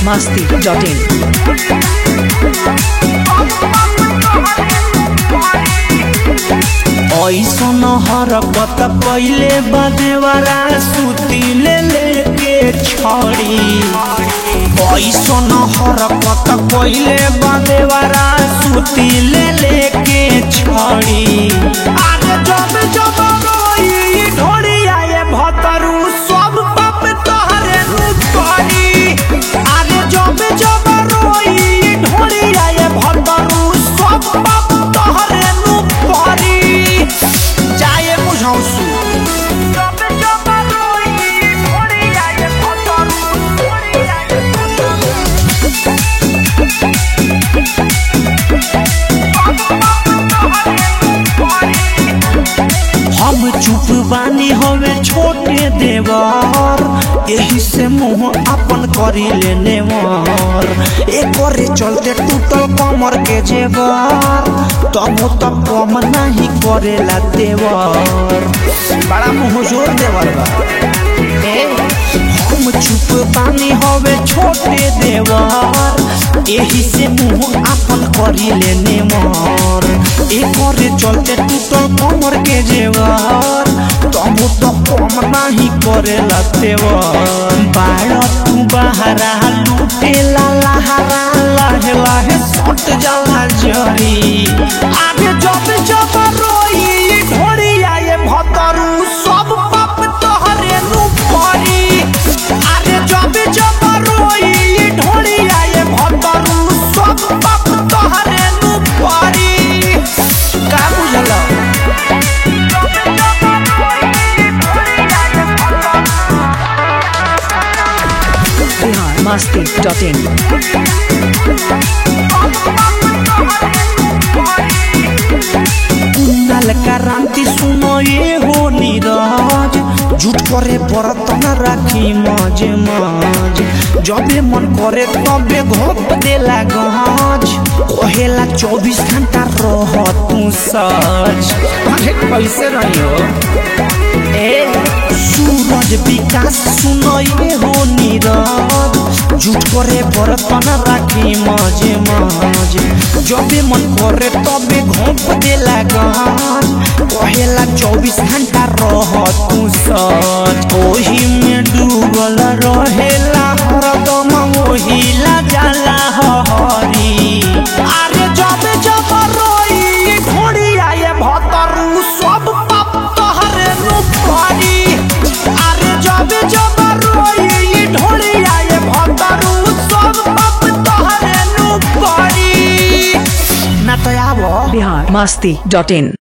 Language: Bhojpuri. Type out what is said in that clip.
masti.in. ऐसन हरकत पहिले बदेवरा सुतिले लेके छड़ी ऐसन हरकत पहिले बदेवरा सुतिले लेके छड़ी आगे जब जब रोई ढोड़ी आए भतरू सब पाप तोहरे नु करी आगे जब जब रोई ढोड़ी आए भतरू सब पाप तोहरे नु करी जाए बुझौसु हम चुप बानी हवे छोटे देवर यही से मुंह अपन करी लेने वर एक चलते टूटल कमर के जेवर तब तो कम नहीं करेला देवर बड़ा मुंह जोर देवर बा ए, हम चुप बानी हवे छोटे देवर यही से मुंह अपन करी लेने मर एक चलते टूटल कमर के जेवर तब तो कम नहीं करेला तेवर बाड़ तू बहरा लूटेला लहरा लाहे लाहे सट जाला जरी आगे जब जब रोई ढोरी आए भतरू सब पाप तोहरे नु परी आगे जब जब रोई ढोरी आए भतरू सब पाप तोहरे नु परी का बुझला Bihar masti.in. कुन्नल क्रांति सुनो ये हो नीरज झूठ करे बर्तन राखी मज मज जबे मन करे तबे घोप देला गज कहेला चौबीस घंटा रह तू सच अरे कैसे रहियो ए सूरज विकास सुनो ये हो नीरज झूठ करे बर्तन राखी मजे मज जबे मन करे तबे घोप देला गहन कहेला चौबीस घंटा रह तू सच ओही में डूबल रहेला हरदम ओही ला जाला हरी अरे जबे जब रोई घोड़ी आए भतरू सब पाप तोहरे नु परी अरे जब जब रोई ढोली आए भतरू सब पाप तोहरे नु परी ना तो आबो Bihar masti.in.